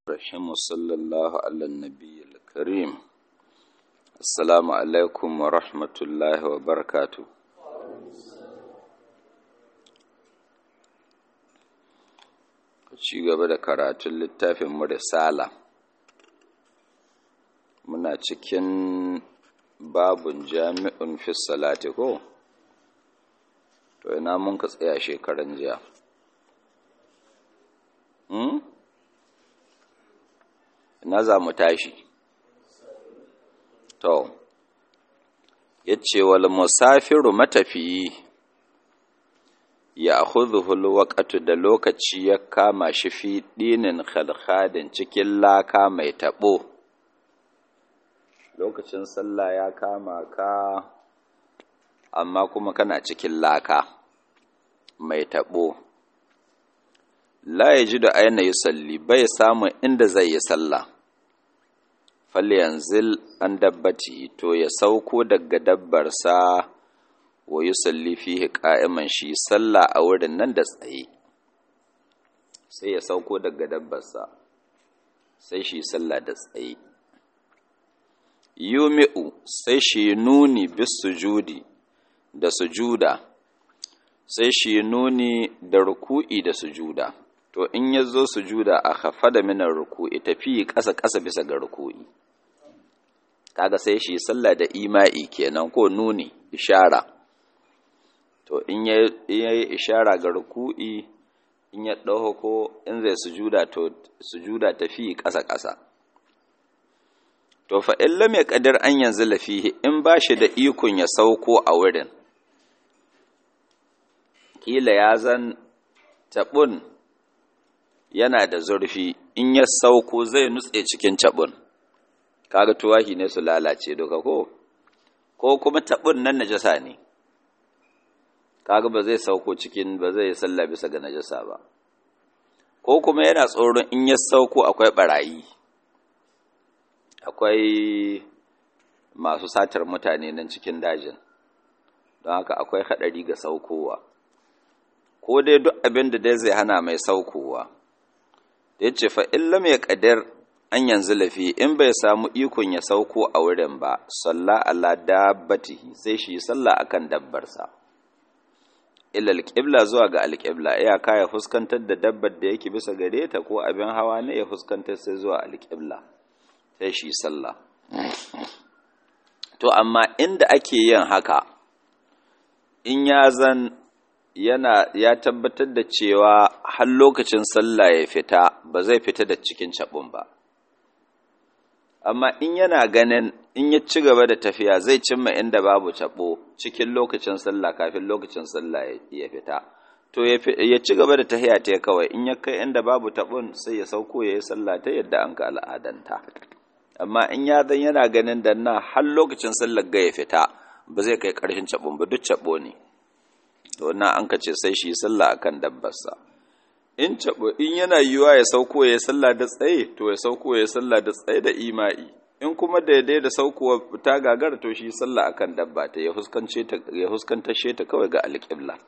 رحمه صلى الله على النبي الكريم السلام عليكم ورحمة الله وبركاته ci gaba da karatun littafin mu risala muna cikin babun jami'un fi salati ko to ina mun ka tsaya shekaran jiya hmm? ina za mu tashi to yace wal musafiru matafiyi ya khudhul waqtu da lokaci ya kama shi fi dinin khalkhadin cikin laka mai tabo lokacin sallah ya kama ka amma kuma kana cikin laka mai tabo la yajidu aina yusalli bai samun inda zai yi sallah falyanzil an dabbati to ya sauko daga dabbarsa wa yusalli fihi qa'iman shi sallah a wurin nan da tsaye sai ya sauko daga dabbarsa sai shi sallah da tsaye yumi'u sai shi nuni bis sujudi da sujuda sai shi nuni da ruku'i da sujuda to in ya zo sujuda a hafa da minar ruku'i tafi ƙasa ƙasa bisa ga ruku'i kaga sai shi sallah da ima'i kenan ko nuni ishara to in ya yi ishara ga ruku'i in ya ɗauko ko in zai sujuda to sujuda tafi ƙasa ƙasa to fa in lam yaqdir an yanzu lafihi in ba shi da ikon ya sauko a wurin kila ya zan tabun yana da zurfi in ya sauko zai nutse cikin tabun kaga tuwahi ne su lalace duka ko ko kuma tabun nan najasa ne kaga ba zai sauko cikin ba zai salla bisa ga najasa ba ko kuma yana tsoron in ya sauko akwai barayi akwai masu satar mutane nan cikin dajin don haka akwai haɗari ga saukowa ko dai duk abin da dai zai hana mai saukowa da ya ce fa'illam ya ƙadar an yanzu lafi in bai samu ikon ya sauko a wurin ba salla ala dabbatihi sai shi salla akan dabbarsa ila alƙibla zuwa ga alƙibla iyaka ya fuskantar da dabbar da yake bisa gare ta ko abin hawa ne ya fuskantar sai zuwa alƙibla sai shi sallah to amma inda ake yin haka in ya zan yana ya tabbatar da cewa har lokacin sallah ya fita ba zai fita da cikin cabun ba amma in yana ganin in ya ci gaba da tafiya zai cimma inda babu cabo cikin lokacin sallah kafin lokacin sallah ya fita to ya ci gaba da tafiya ta kawai in ya kai inda babu tabon sai ya sauko ya yi sallah ta yadda an ka al'adanta amma in ya zan yana ganin da na har lokacin sallar ga ya fita ba zai kai ƙarshen cabon ba duk cabo ne to na an ka ce sai shi sallah akan dabbarsa in cabo in yana yiwa ya sauko ya sallah da tsaye to ya sauko ya sallah da tsaye da ima'i in kuma daidai da saukowa ta gagar to shi sallah akan dabba ta ya huskance ta ya huskantashe ta kawai ga alƙibla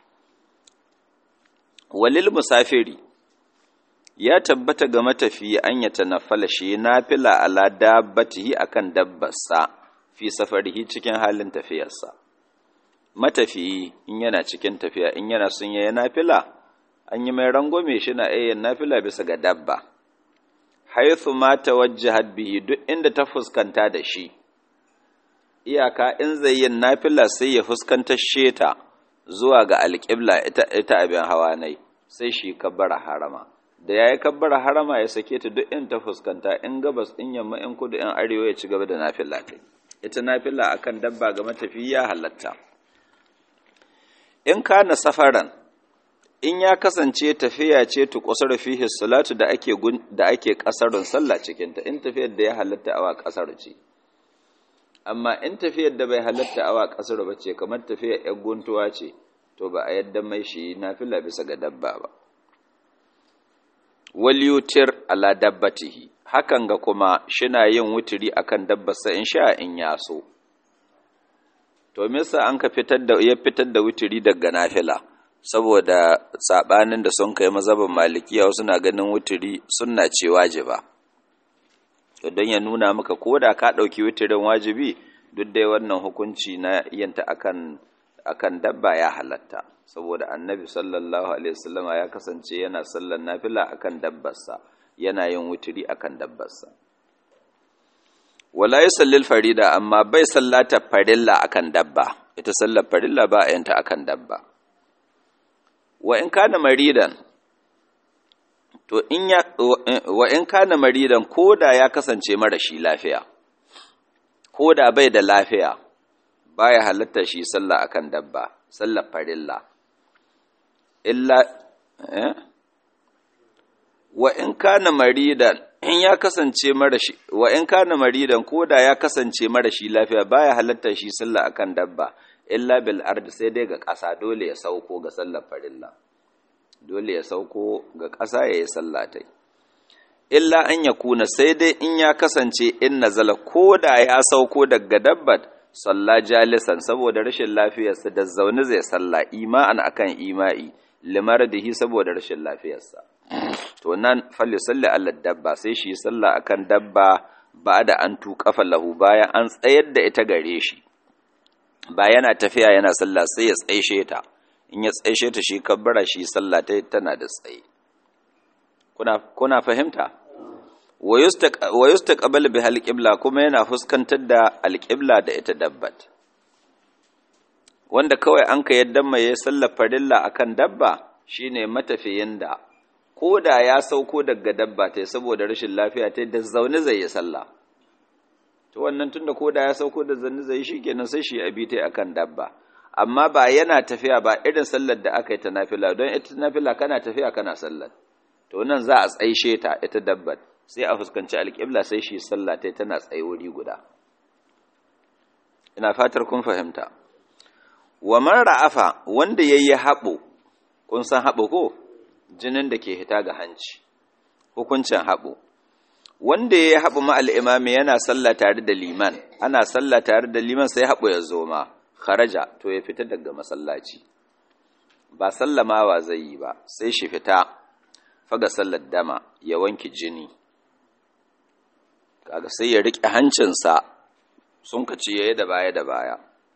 walil musafiri ya tabbata ga matafiyi an ya tanaffala shi nafila ala dabbatihi akan dabbarsa fi safarihi cikin halin tafiyarsa matafiyi in yana cikin tafiya in yana sun yi nafila an yi mai rangwame shi na ayyan nafila bisa ga dabba haithu ma tawajjahat bihi duk inda ta fuskanta da shi iyaka in zai yin nafila sai ya fuskanta sheta zuwa ga alƙibla ita, ita abin hawa nai sai shi kabbara harama da yayi kabbara harama ya sake ta duk in ta fuskanta in gabas in yamma in kudu in arewa ya ci gaba da nafila ta ita nafila akan dabba ga matafi ya halatta in kana safaran in ya kasance tafiya ce tu qasar fihi salatu da ake da ake kasarun sallah cikin ta in tafiyar da ya halatta awa kasar ce amma in tafiyar da bai halatta awa kasar ba ce kamar tafiyar yan guntuwa ce to ba a yadda mai shi nafila bisa ga dabba ba wal yutir ala dabbatihi hakan ga kuma shina yin wuturi akan dabbarsa in sha in ya so to me yasa an ka fitar da ya fitar da wuturi daga nafila saboda sabanin da sun kai mazhabin malikiya wasu na ganin wuturi sunna ce wajiba don ya nuna maka ko da ka ɗauki wuturin wajibi duk dai wannan hukunci na yanta akan akan dabba ya halatta saboda annabi sallallahu alaihi wasallam ya kasance yana sallar nafila akan dabbarsa yana yin wuturi akan dabbarsa wala yusallil farida amma bai sallata farilla akan dabba ita sallar farilla ba a yanta akan dabba wa in kana maridan to in ya wa in kana maridan koda ya kasance marashi lafiya koda bai da lafiya baya halatta shi sallah akan dabba sallar farilla illa eh wa in kana maridan in ya kasance marashi wa in kana maridan koda ya kasance marashi lafiya baya halatta shi sallah akan dabba illa bil ard sai dai ga ƙasa dole ya sauko ga sallar farilla dole ya sauko ga ƙasa yayi sallah tai illa an yakuna sai dai in ya kasance in nazala koda ya sauko daga dabbat salla jalisan saboda rashin lafiyarsa da zaune zai salla ima'an akan ima'i limaradihi saboda rashin lafiyarsa to nan falli salli Allah dabba sai shi salla akan dabba ba da an tuƙafa lahu bayan an tsayar da ita gare shi ba yana tafiya yana sallah sai ya tsaishe ta in ya tsaishe ta shi kabbara shi sallah ta tana da tsaye kuna kuna fahimta wa yustaqbal bi alqibla kuma yana fuskantar da alqibla da ita dabbat wanda kawai an ka yadda mai sallar farilla akan dabba shine matafiyin da ko da ya sauko daga dabba ta saboda rashin lafiya ta da zaune zai yi sallah to wannan tunda ko da ya sauko da zaune zai shi kenan sai shi abi ta akan dabba amma ba yana tafiya ba irin sallar da aka yi ta nafila don ita nafila kana tafiya kana sallar to nan za a tsaishe ta ita dabbar sai a fuskanci alƙibla sai shi sallah ta tana tsaye wuri guda ina fatar kun fahimta wa man ra'afa wanda yayi haɓo kun san haɓo ko jinin da ke hita ga hanci hukuncin haɓo wanda ya yi haɓu ma'al imami yana sallah tare da liman ana sallah tare da liman sai haɓu ya zo ma kharaja to ya fita daga masallaci ba sallamawa zai yi ba sai shi fita faga sallar dama ya wanki jini kaga sai ya riƙe hancinsa sun kaci yayi da baya da baya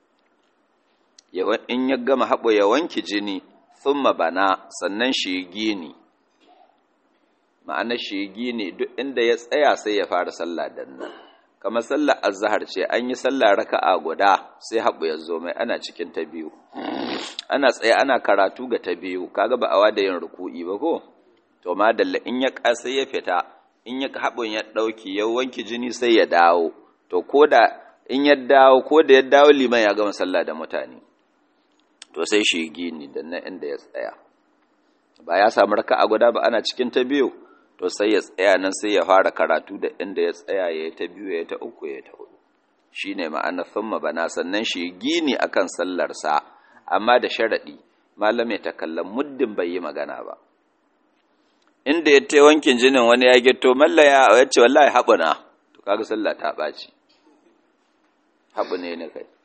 in ya gama haɓo ya wanki jini thumma bana sannan shi gini ma'ana shi gini duk inda ya tsaya sai ya fara sallah dan nan kamar sallar azhar ce an yi sallah raka'a guda sai haɓu ya zo mai ana cikin ta biyu ana tsaye ana karatu ga ta biyu kaga ba awa da yin ruku'i ba ko to madalla in ya kasa ya fita in ya haɓun ya ɗauki ya wanki jini sai ya dawo to ko da in ya dawo ko da ya dawo liman ya gama sallah da mutane to sai shi gini da na inda ya tsaya ba ya samu raka'a guda ba ana cikin ta biyu to sai ya tsaya nan sai ya fara karatu da inda ya tsaya ya ta biyu ya ta uku ya ta hudu shine ma'ana thumma bana sannan shi gini akan sallarsa amma da sharadi malam ya takallam muddin bai yi magana ba inda ya ta wankin jinin wani ya gito mallaya ya ce wallahi haɓuna to kaga sallah ta ɓaci haɓu ne ne kai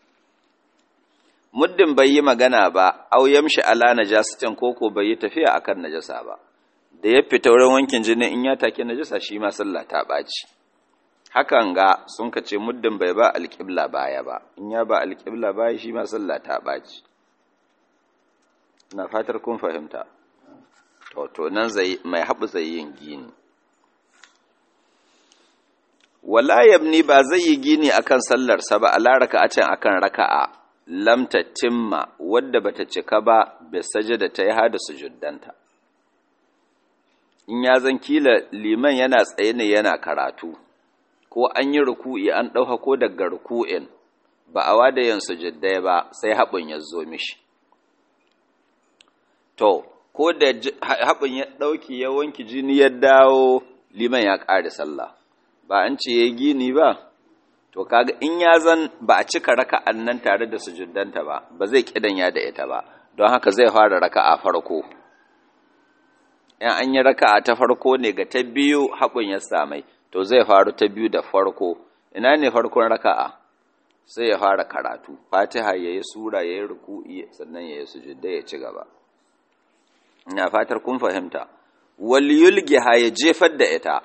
muddin bai yi magana ba au yamshi ala najasatin koko bai yi tafiya akan najasa ba da ya fita wurin wankin jini in ya take najasa shi ma sallah ta ɓaci hakan ga sun ka ce muddin bai ba alƙibla baya ba in ya ba alƙibla baya shi ma sallah ta ɓaci na fatar kun fahimta to to nan zai mai haɓu zai yin gini wala yabni ba zai yi gini akan sallarsa ba ala raka'atin akan raka'a lam tatimma wadda bata cika ba bi sajada ta yi hada sujuddanta in ya zan kila liman yana tsaye ne yana karatu ko an yi ruku'i an ɗauka ko daga ruku'in ba a wada yin sujuddai ba sai haɓin ya zo mishi to ko da haɓin ya ɗauki ya wanki jini ya dawo liman ya ƙare sallah ba an ce ya gini ba to kaga in ya zan ba a cika raka'an nan tare da sujuddanta ba ba zai kidanya da ita ba don haka zai fara raka'a farko in an yi raka'a ta farko ne ga ta biyu haƙun ya samai to zai faru ta biyu da farko ina ne farkon raka'a sai ya fara karatu fatiha ya yi sura ya yi ruku'i sannan ya yi sujudda ya ci gaba ina fatar kun fahimta wal yulgiha ya jefar da ita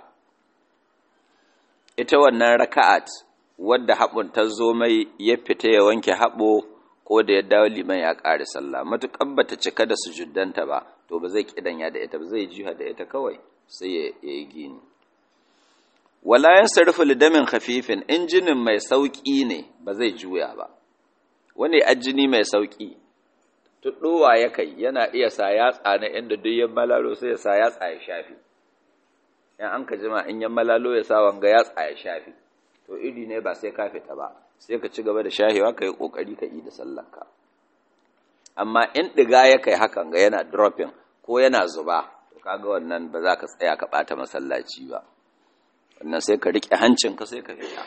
ita wannan raka'at wadda haɓun ta zo mai ya fita ya wanke haɓo ko da ya dawo liman ya ƙare sallah matuƙar bata cika da sujuddanta ba to ba zai kidanya da ita ba zai jiha da ita kawai sai ya yi gini wala yansarifu lidamin khafifin injinin mai sauki ne ba zai juya ba wani ajini mai sauki tuddowa ya kai yana iya sa yatsa na inda duk yan malalo sai ya sa yatsa ya shafi in an ka jima in yan malalo ya sa wanga yatsa ya shafi to iri ne ba sai ka fita ba sai ka ci gaba da shahewa ka yi kokari ka yi da sallarka amma in diga ya kai hakan ga yana dropping ko yana zuba to kaga wannan ba za ka tsaya ka bata masallaci ba wannan sai ka riƙe hancinka sai ka fita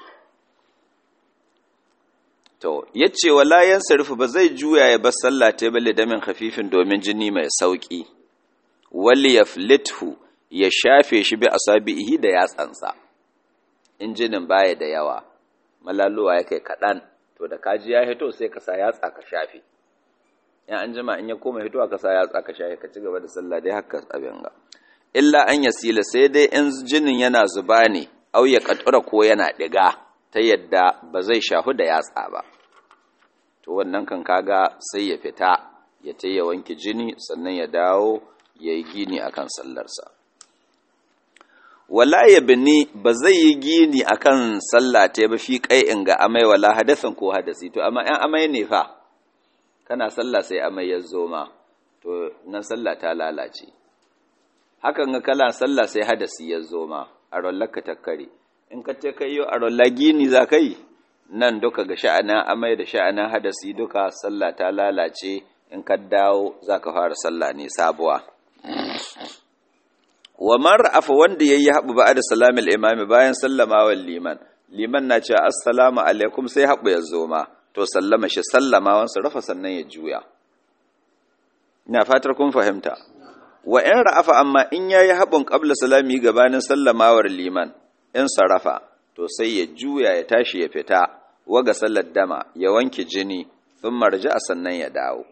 to yace wala yansarifu ba zai juya ya bar sallah ta balle damin khafifin domin jini mai sauki wal yaflithu ya shafe shi bi asabihi da yatsansa injinin baya da yawa malaluwa ya kai kaɗan to da kaji ya hito sai ka sa yatsa ka shafe in an jima in ya koma hito ka sa yatsa ka shafe ka ci gaba da sallah dai haka abin ga illa an yasila sai dai in jinin yana zuba ne au ya katura ko yana diga ta yadda ba zai shahu da yatsa ba to wannan kan kaga sai ya fita ya ta ya wanke jini sannan ya dawo ya yi gini akan sallarsa wala ya bini ba zai yi gini akan sallah ta ba fi kai in ga amai wala hadasin ko hadasi to amma yan amai ne fa kana sallah sai amai ya zo ma to nan sallah ta lalace hakan ga kala sallah sai hadasi ya zo ma a rollaka takkare in ka ce kai yo a rolla gini za ka yi nan duka ga sha'anin amai da sha'anin hadasi duka sallah ta lalace in ka dawo za ka fara sallah ne sabuwa wa man ra'afa wanda yayi habu ba da salamil imami bayan sallamawa liman liman na ce assalamu alaikum sai habu ya zo ma to sallama shi sallama wansa rafa sannan ya juya ina fatar kun fahimta wa in ra'afa amma in yayi habun qabla salami gabanin sallamawar liman in sarafa to sai ya juya ya tashi ya fita waga sallar dama ya wanke jini thumma raja'a sannan ya dawo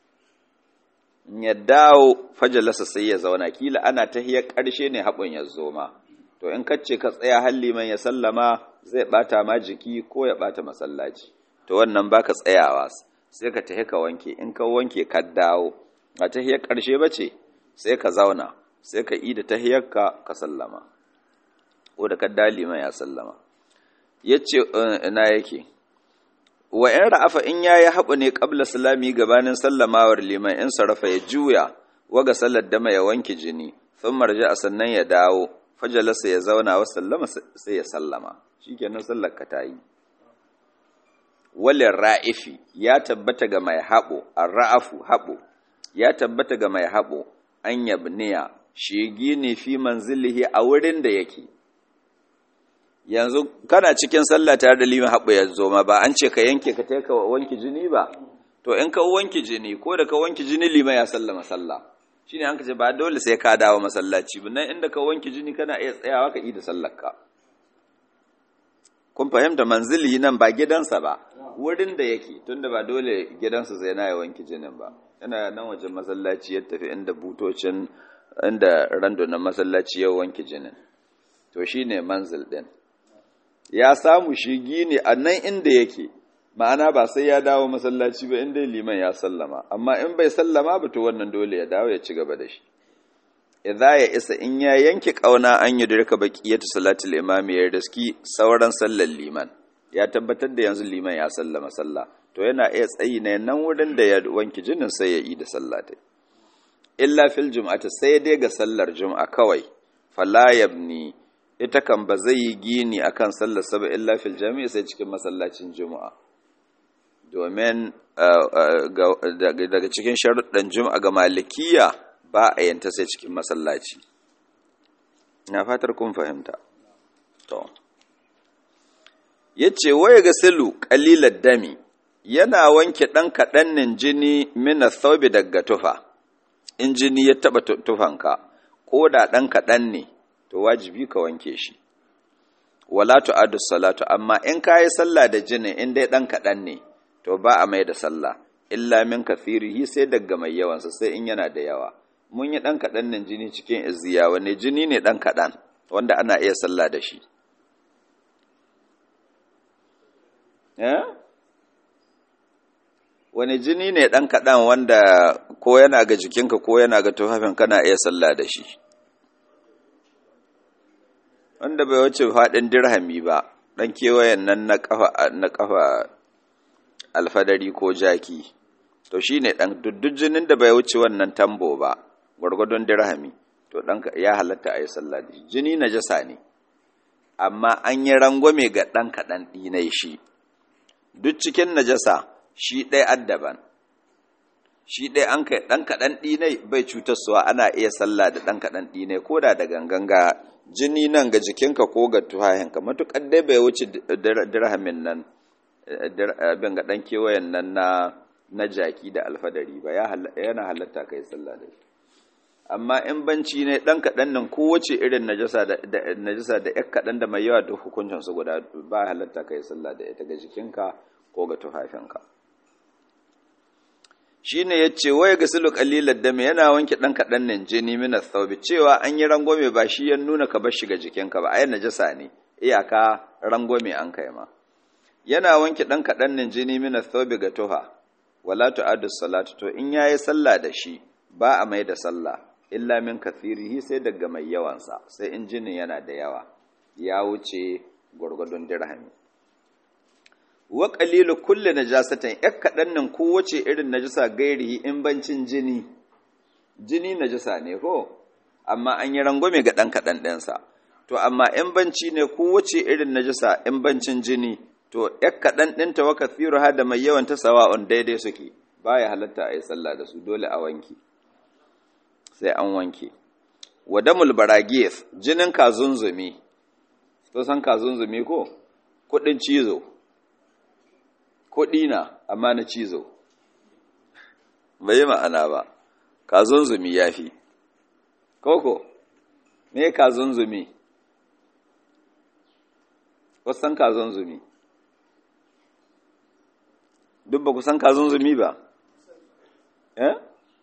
ya dawo fajalasa sai ya zauna kila ana tahiyar ƙarshe ne haɓun ya zo ma to in kace ka tsaya har liman ya sallama zai bata ma jiki ko ya bata masallaci to wannan baka tsayawa sai ka tahi ka wanke in ka wanke ka dawo a tahiyar ƙarshe bace sai ka zauna sai ka ida tahiyarka ka sallama ko da kadda liman ya sallama yace ina yake wa in ra'afa in yayi haɓu ne qabla salami gabanin sallamawar liman in sarafa ya juya waga sallar dama ya wanke jini sun marja sannan ya dawo fajalasa ya zauna wa sallama sai ya sallama shikenan sallar ka tayi walin ra'ifi ya tabbata ga mai haɓo ar-ra'afu haɓo ya tabbata ga mai haɓo an yabniya shi gini fi manzilihi a wurin da yake yanzu kana cikin sallah tare da liman haɓu ya zo ma ba an ce ka yanke ka taika wanki jini ba to in ka wanki jini ko da ka wanki jini liman ya sallama sallah shine an ka ce ba dole sai ka dawo masallaci ba nan inda ka wanki jini kana iya tsayawa ka yi da sallar ka kun fahimta manzili nan ba gidansa ba wurin da yake tunda ba dole gidansa zai na ya wanki jinin ba yana nan wajen masallaci ya tafi inda butocin inda randonan masallaci ya wanki jinin to shine manzil din ya samu shi gini a nan inda yake ma'ana ba sai ya dawo masallaci ba inda liman ya sallama amma in bai sallama ba to wannan dole ya dawo ya ci gaba da shi idza ya isa in ya yanke kauna an yi dirka baqiyatu salatul imam ya riski sauran sallar liman ya tabbatar da yanzu liman ya sallama sallah to yana iya tsayi ne nan wurin da ya wanke jinin sai ya yi da sallah ta illa fil jum'ati sai dai ga sallar jum'a kawai fala yabni ita kan ba zai yi gini akan sallar saba illa fil jami'i sai cikin masallacin juma'a domin daga cikin sharuɗan juma'a ga malikiya ba a yanta sai cikin masallaci na fatar kun fahimta to yace waya ga silu qalilat dami yana wanke dan kadannin jini mina thawbi daga tufa in jini ya taba tufanka ko da dan kadan ne to wajibi ka wanke shi wala tu'addu salatu amma in kayi sallah da jini in dai dan kadan ne to ba a mai da sallah illa min kathirihi sai daga mai yawansa sai in yana da yawa mun yi ɗan kaɗan nan jini cikin izziya wane jini ne ɗan kaɗan wanda ana iya sallah da shi wani jini ne ɗan kaɗan wanda ko yana ga jikinka ko yana ga tufafin kana iya sallah da shi wanda bai wuce faɗin dirhami ba ɗan kewayen nan na ƙafa alfadari ko jaki to shi ne ɗan duk jinin da bai wuce wannan tambo ba gwargwadon dirhami to ɗan ya halatta a yi sallah da shi jini na jasa ne amma an yi rangwame ga ɗan kaɗan ɗinai shi duk cikin najasa shi ɗaya addaban shi ɗaya an kai ɗan kaɗan ɗinai bai cutarsuwa ana iya sallah da ɗan kaɗan ɗinai ko da da gangan ga jini nan ga jikinka ko ga tuhahinka matuƙar dai bai wuce dirhamin nan abin ga ɗan kewayen nan na na jaki da alfadari ba yana halatta kai sallah da shi amma in banci ne ɗan kaɗan nan kowace irin najasa da najasa da ƴan kaɗan da mai yawa da hukuncin su guda ba halatta kai sallah da ita ga jikinka ko ga tufafinka shine yace waya gasilu qalilan dami yana wanke ɗan kaɗan nan jini min thawbi cewa an yi rangwame ba shi ya nuna ka bar shi ga jikinka ba ai najasa ne iyaka rangwame an kai ma yana wanke ɗan kaɗan nan jini min thawbi ga tuha wala tu'addu salatu to in yayi sallah da shi ba a mai da sallah illa min kathirihi sai daga mai yawansa sai in jinin yana da yawa ya wuce gwargwadon dirhami wa qalilu kulli najasatin yak kadan nan kowace irin najasa gairihi in bancin jini jini najasa ne ko amma an yi rangwame ga dan kadan ɗinsa to amma in banci ne kowace irin najasa in bancin jini to yak kadan ɗinta wa kathiruha da mai yawan ta sawa'un daidai suke baya halatta a yi sallah da su dole a wanke sai an wanke wadamul baragis jinin kazunzumi to san kazunzumi ko kudin cizo kudi na amma na cizo bai yi ma'ana ba kazunzumi ya fi koko me kazunzumi kusan kazunzumi duk ba kusan kazunzumi ba eh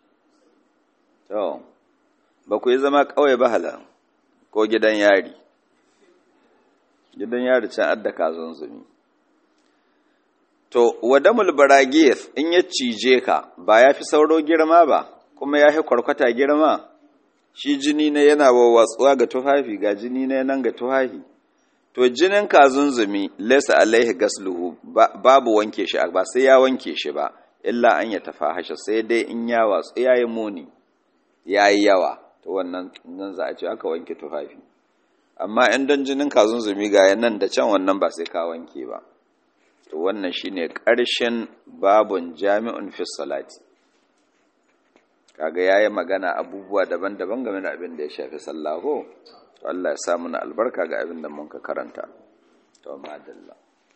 to ba ku yi zama kawai ba hala ko gidan yari gidan yari can adda kazon zumi to wadamul baragis in ya cije ka ba ya fi sauro girma ba kuma ya fi kwarkwata girma shi jini ne yana wawwatsuwa ga tufafi ga jini ne nan ga tufafi to jinin kazunzumi laysa alaihi gasluhu babu wanke shi ba sai ya wanke shi ba illa an ya tafahasha sai dai in ya watsu yayi muni yayi yawa to wannan nan za a ce aka wanke tufafi amma in dan jinin kazunzumi ga nan da can wannan ba sai ka wanke ba to wannan shine ƙarshen babun jami'un fi salati kaga yayi magana abubuwa daban-daban game da abin da ya shafi sallah ko to Allah ya sa mana albarka ga abin da mun ka karanta to madalla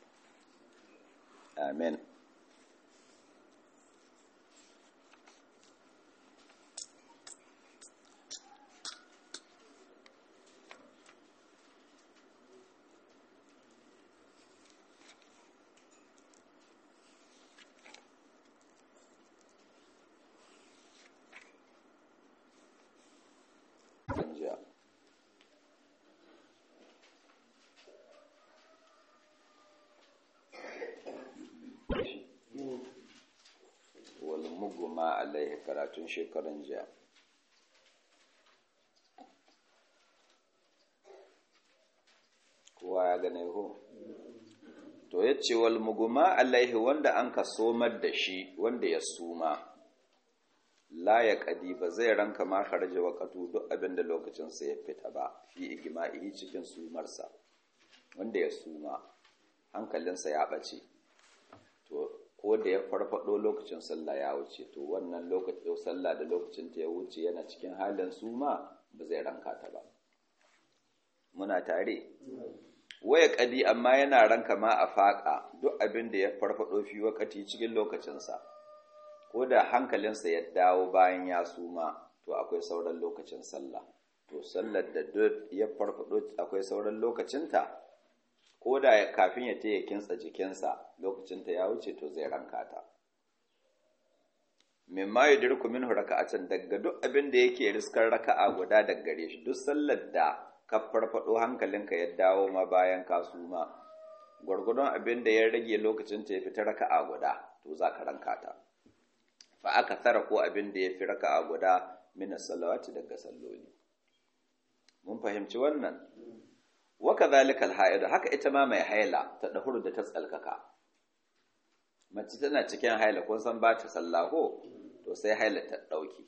amen muguma alaihi karatun shekaran jiya kowa ya gane ko to ya ce wal muguma alaihi wanda an ka somar da shi wanda ya suma la ya kadi ba zai ranka ma kharaja waqatu duk abin da lokacin sa ya fita ba fi igma'i cikin sumarsa wanda ya suma hankalinsa ya bace to ko da ya farfado lokacin sallah ya wuce to wannan lokacin sallah da lokacin ta ya wuce yana cikin halin suma ba zai ranka ta ba muna tare waya kadi amma yana ranka ma a faƙa duk abin da ya farfado fi wakati cikin lokacinsa ko da hankalinsa ya dawo bayan ya suma to akwai sauran lokacin sallah to sallar da duk ya farfado akwai sauran lokacinta ko da kafin ya taya kinsa jikinsa lokacinta ya wuce to zai ranka ta mimma yudriku minhu raka'atan daga duk abin da yake riskar raka'a guda daga gare shi duk sallar da ka farfado hankalinka ya dawo ma bayan ka suma gwargwadon abin da ya rage lokacin ta ya fita raka'a guda to za ka ranka ta fa aka tara ko abin da ya fi raka'a guda min salawati daga salloli mun fahimci wannan wa kadhalika al haka ita ma mai haila ta dahuru da ta tsalkaka mace tana cikin haila kun san ba ta sallah ko to sai haila ta ɗauki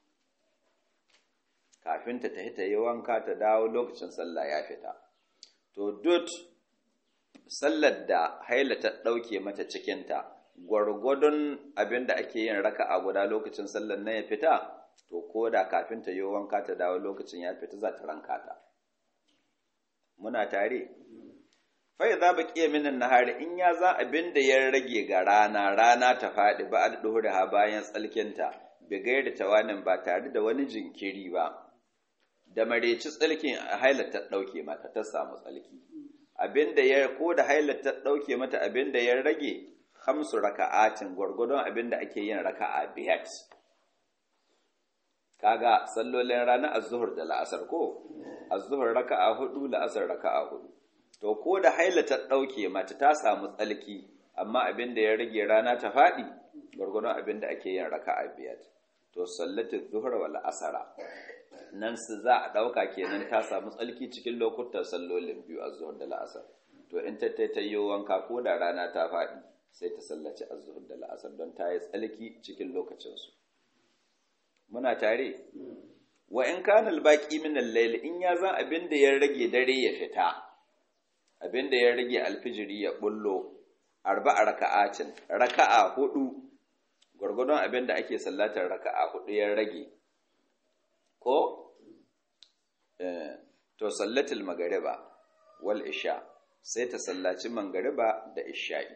kafin ta tafi ta yi wanka ta dawo lokacin sallah ya fita to duk sallar da haila ta ɗauke mata cikinta gwargwadon abin da ake yin raka a guda lokacin sallar na ya fita to ko da kafin ta yi wanka ta dawo lokacin ya fita za ta ranka ta muna tare fai za ba ƙiya minan nahari in ya za abin da ya rage ga rana rana ta faɗi ba a ɗuhuri ha bayan tsalkinta bigai da tawanin ba tare da wani jinkiri ba da mareci tsalkin hailar ta ɗauke mata ta samu tsalki abin da ya ko da hailar ta ɗauke mata abin da ya rage hamsu raka'atin gwargwadon abin da ake yin raka'a biyat kaga sallolin rana az-zuhur da la'asar ko az-zuhur raka'a hudu la'asar raka'a hudu to ko da haila ta ɗauke mata ta samu tsalki amma abin da ya rage rana ta faɗi gwargwadon abin da ake yin raka'a biyar to sallatu zuhur wal asara nan su za a ɗauka kenan ta samu tsalki cikin lokutan sallolin biyu a zuhur da la'asar to in ta ta yi wanka ko da rana ta faɗi sai ta sallaci a zuhur da la'asar don ta yi tsalki cikin lokacinsu muna tare wa in kana al-baqi min al-layl in ya zan abin da ya rage dare ya fita abin da ya rage alfijiri ya bullo arba'a raka'atin raka'a hudu gwargwadon abin da ake sallatar raka'a hudu ya rage ko to sallatul magariba wal isha sai ta sallaci magariba da isha'i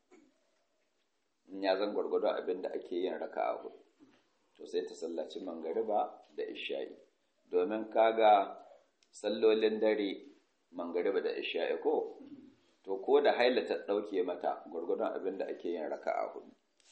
in ya zan gwargwadon abin da ake yin raka'a hudu to sai ta sallaci magariba da isha'i domin kaga sallolin dare mangariba da isha'i ko to ko da haila ta ɗauke mata gwargwadon abin da ake yin raka'a hudu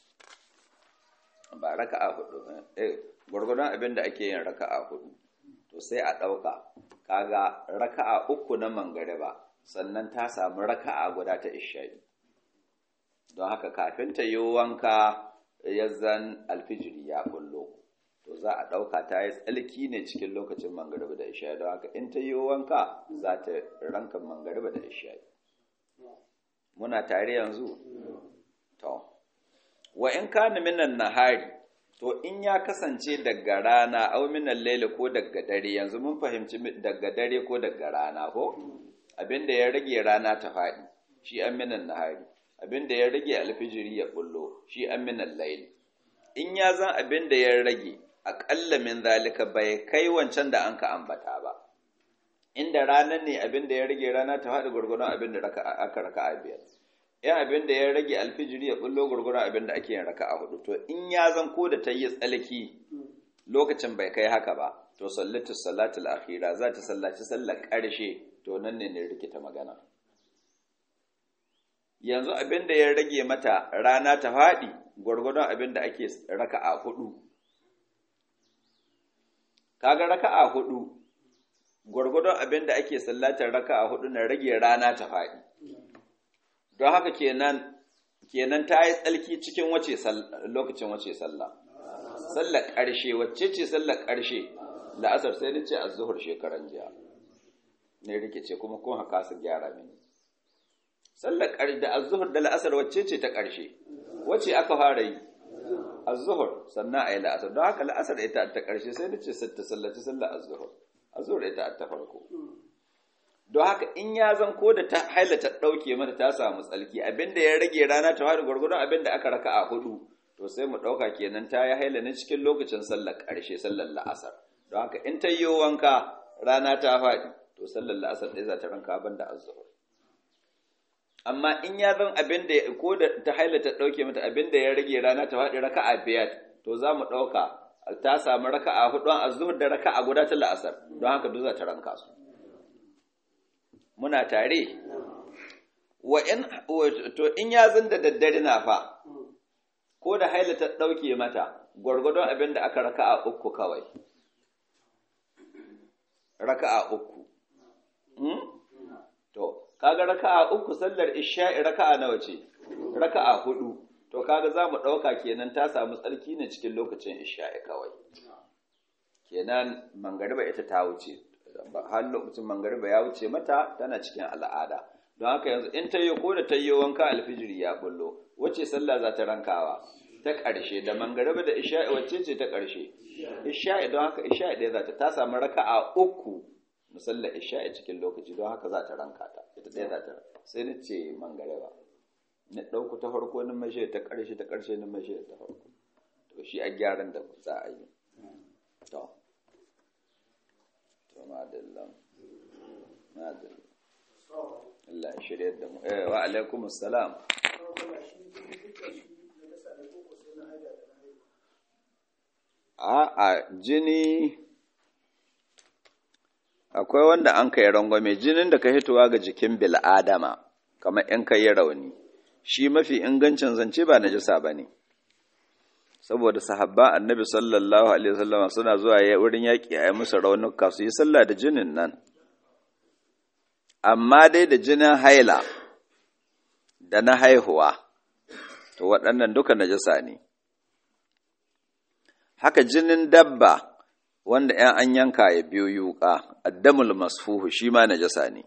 ba raka'a hudu eh gwargwadon abin da ake yin raka'a hudu to sai a ɗauka kaga raka'a uku na mangariba sannan ta samu raka'a guda ta isha'i don haka kafin ta yi wanka ya zan alfijiri ya kullo to za a ɗauka ta yi tsalki ne cikin lokacin mangariba da isha'i don haka in ta yi wanka za ta ranka mangariba da isha'i muna tare yanzu to wa in kana minan nahari to in ya kasance daga rana au minan laila ko daga dare yanzu mun fahimci daga dare ko daga rana ko abinda ya rage rana ta faɗi shi an minan nahari abinda ya rage alfijiri ya bullo shi an minan laili in ya zan abinda ya rage aƙalla min zalika bai kai wancan da an ka ambata ba inda ranar ne abin da ya rage rana ta faɗi gwargwadon abin da aka raka a biyar yan abin da ya rage alfijiri ya bullo gwargwadon abin da ake yin raka a hudu to in ya zan ko da ta yi tsalki lokacin bai kai haka ba to sallatu salatul akhira za ta sallaci sallar ƙarshe to nan ne ne rikita magana yanzu abin da ya rage mata rana ta faɗi gwargwadon abin da ake raka a hudu kaga raka'a hudu gwargwadon abin da ake sallatar raka'a hudu na rage rana ta faɗi don haka kenan kenan ta yi tsalki cikin wace lokacin wace sallah sallar ƙarshe wacce ce sallar ƙarshe la'asar sai nace az-zuhur shekaran jiya ne rikice kuma kun haka su gyara mini sallar ƙarshe da az-zuhur da la'asar wacce ce ta ƙarshe wace aka fara yi az-zuhur sannan ayi la'asar don haka la'asar ita ta ƙarshe sai nace ta sallaci sallar az-zuhur az-zuhur ita ta farko don haka in ya zan ko da ta haila ta ɗauke mata ta samu tsalki abinda ya rage rana ta fara gwargwadon abinda aka raka a hudu to sai mu ɗauka kenan ta yi haila ne cikin lokacin sallar ƙarshe sallar la'asar don haka in ta yi wanka rana ta faɗi to sallar la'asar ɗaya za ta ranka ban da azzuhur amma in ya zan abinda ko da ta haila ta ɗauke mata abinda ya rage rana ta faɗi raka'a biyar to za mu ɗauka ta samu raka'a hudu azzuhur da raka'a guda ta la'asar don haka duk za ta ranka su muna tare wa in to in ya zan da daddare na fa ko da haila ta dauke mata gwargwadon abin da aka raka'a uku kawai raka'a uku to kaga raka'a uku sallar isha'i raka'a nawa ce raka'a hudu to kaga za mu ɗauka kenan ta samu tsarki ne cikin lokacin isha'i kawai kenan mangariba ita ta wuce har lokacin mangariba ya wuce mata tana cikin al'ada don haka yanzu in ta yi ko da ta yi wanka alfijiri ya bullo wacce sallah za ta rankawa ta ƙarshe da mangariba da isha'i wacce ce ta ƙarshe isha'i don haka isha'i ɗaya za ta ta samu raka'a uku musalla isha'i cikin lokaci don haka za ta ranka ta ita ɗaya za ta sai ni ce mangariba na ɗauku ta farko na mashe ta ƙarshe ta ƙarshe na mashe ta farko to shi a gyaran da za a yi to to madalla madalla Allah ya shirya da mu eh wa alaikum assalam a a jini akwai wanda an kai rangwame jinin da ka hitowa ga jikin bil'adama kamar in ka yi rauni shi mafi ingancin zance ba najasa ba ne saboda sahabba annabi sallallahu alaihi wasallam suna zuwa wurin yaƙi a yi musu raunuka su yi sallah da jinin nan amma dai da jinin haila da na haihuwa to waɗannan duka najasa ne haka jinin dabba wanda ‘yan an yanka ya biyo yuƙa addamul masfuhu shi ma najasa ne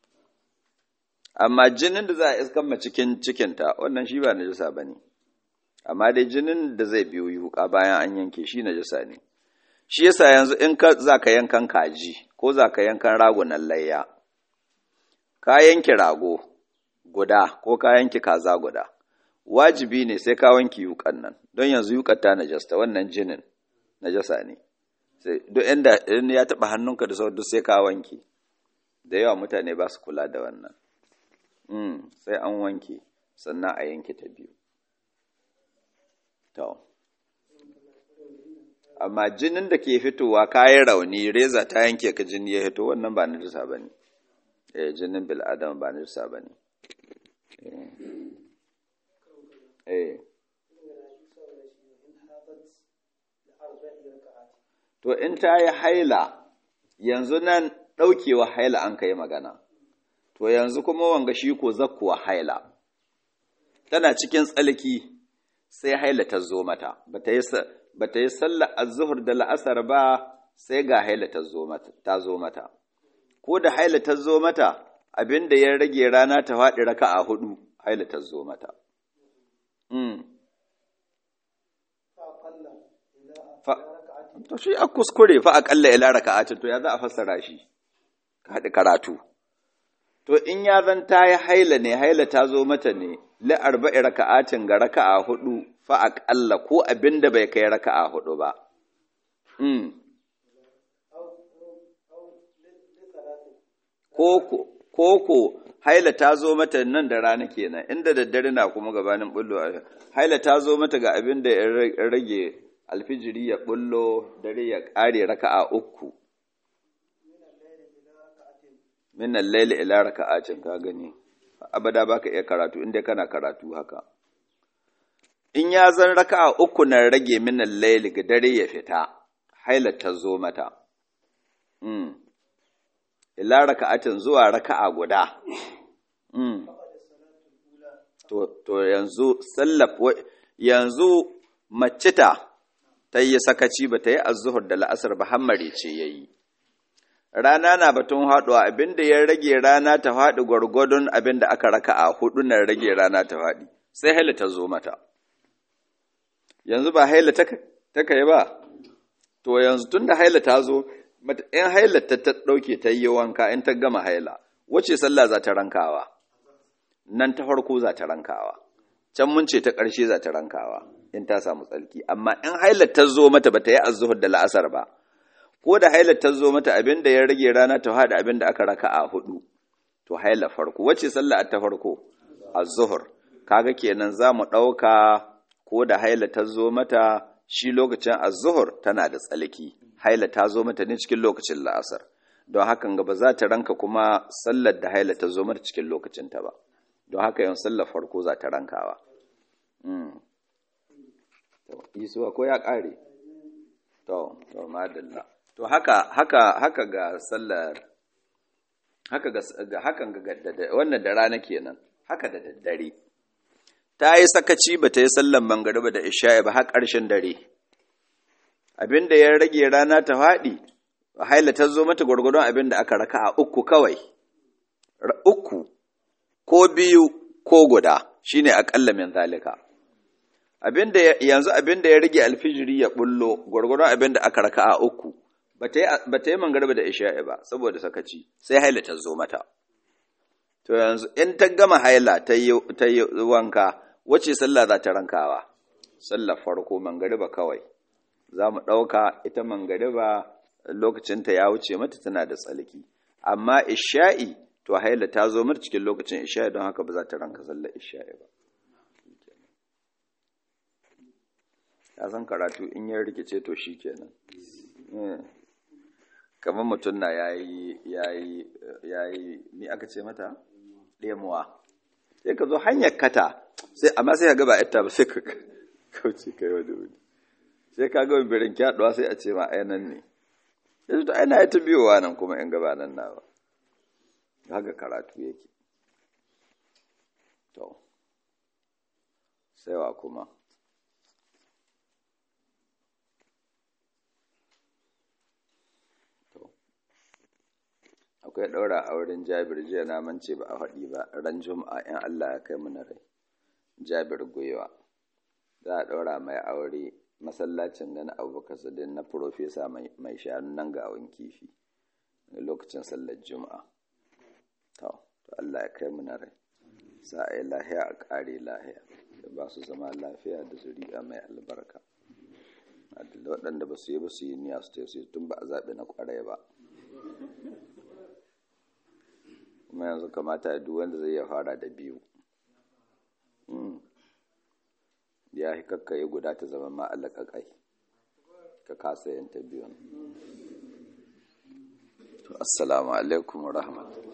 amma jinin da za a iskan cikin cikinta wannan shi ba najasa ba ne amma dai jinin da zai biyo yuƙa bayan an yanke shi najasa ne shi yasa yanzu in ka za ka yankan kaji ko za ka yankan ragunan layya ka yanki rago guda ko ka yanki kaza guda wajibi ne sai ka wanki yuƙan nan don yanzu yuƙar ta najasta wannan jinin najasa ne duk inda in ya taɓa hannunka da sauran duk sai ka wanki da yawa mutane ba su kula da wannan sai an wanke sannan a yanke ta biyu to amma jinin da ke fitowa kayan rauni reza ta yanke ka jini ya fito wannan ba najasa ba ne eh jinin bil'adama ba najasa ba ne eh to in ta yi haila yanzu nan ɗaukewa haila an ka yi magana to yanzu kuma wanga shi ko zakkuwa haila tana cikin tsalki sai haila ta zo mata ba ta yi sallar azuhur da la'asar ba sai ga haila ta zo mata ko da haila ta zo mata abin da ya rage rana ta faɗi raka a hudu haila ta zo mata to shi a kuskure fa aƙalla ila raka'atin to ya za a fassara shi ka haɗi karatu to in ya zan ta yi haila ne haila ta zo mata ne li arba'i raka'atin ga raka'a hudu fa aƙalla ko abin da bai kai raka'a hudu ba koko haila ta zo mata nan da rana kenan inda daddare na kuma gabanin bullo haila ta zo mata ga abin da ya rage alfijiri ya bullo dare ya ƙare raka'a uku min al-layli ila raka'atin ka gani abada baka iya karatu inda kana karatu haka in ya zan raka'a uku na rage min al-layli ga dare ya fita haila ta zo mata mm ila raka'atin zuwa raka'a guda mm to to yanzu sallaf yanzu mace ta ta yi sakaci ba ta yi azuhur da la'asar ba hammare ce yayi rana na batun haɗuwa abinda ya rage rana ta faɗi gwargwadon abinda aka raka a hudu na rage rana ta faɗi sai haila ta zo mata yanzu ba haila ta kai ba to yanzu tun da haila ta zo in haila ta ta ɗauke ta yi wanka in ta gama haila wace sallah za ta rankawa nan ta farko za ta rankawa can mun ce ta ƙarshe za ta rankawa in ta samu tsarki amma in haila ta zo mata ba ta yi azuhur da la'asar ba ko da hailar ta zo mata abin da ya rage rana ta haɗa abin da aka raka a hudu to haila farko wacce sallah ta farko az-zuhr kaga kenan za mu ɗauka ko da haila ta zo mata shi lokacin az-zuhr tana da tsalki haila ta zo mata ne cikin lokacin la'asar don hakan ga ba za ta ranka kuma sallar da haila ta zo mata cikin lokacin ta ba don haka yan sallar farko za ta rankawa isuwa ko ya ƙare to to madalla to haka haka haka ga sallar haka ga hakan ga wannan da rana kenan haka da daddare ta yi sakaci ba ta yi sallan mangariba da isha'i ba har ƙarshen dare abinda ya rage rana ta faɗi haila ta zo mata gwargwadon abinda aka raka a uku kawai uku ko biyu ko guda shine aƙalla min zalika abinda yanzu abinda ya rage alfijiri ya bullo gwargwadon abinda aka raka a uku ba ta yi mangariba da isha'i ba saboda sakaci sai haila ta zo mata to yanzu in ta gama haila ta yi wanka wace sallah za ta rankawa sallar farko mangariba kawai za mu ɗauka ita mangariba lokacinta ya wuce mata tana da tsalki amma isha'i to haila ta zo mata cikin lokacin isha'i don haka ba za ta ranka sallar isha'i ba ya san karatu in ya rikice to shi kenan kamar mutum na yayi yayi yayi ni aka ce mata ɗemuwa sai ka zo hanyar kata sai amma sai ka ga ba ita ba sai ka kauce kai wani wuri sai ka ga birin kyaɗuwa sai a ce ma ai nan ne yanzu to aina ta biyowa nan kuma in gaba nan na ba haka karatu yake to sai wa kuma akwai ɗaura a wurin jabir jiya na mance ba a faɗi ba ran juma'a in Allah ya kai mana rai jabir gwiwa za a ɗaura mai aure masallacin gani abubakar sadin na profesa mai shanu nan ga awon kifi lokacin sallar juma'a to Allah ya kai mana rai sa a yi lahiya a ƙare lahiya da ba su zama lafiya da zuri'a mai albarka waɗanda ba su yi ba su yi niyya su ce tun ba a zaɓi na ƙwarai ba kuma yanzu kamata duk wanda zai ya fara da biyu ya yi kakkaye guda ta zama ma'alaka kai ka kasa yin ta biyun assalamu alaikum wa rahmatullahi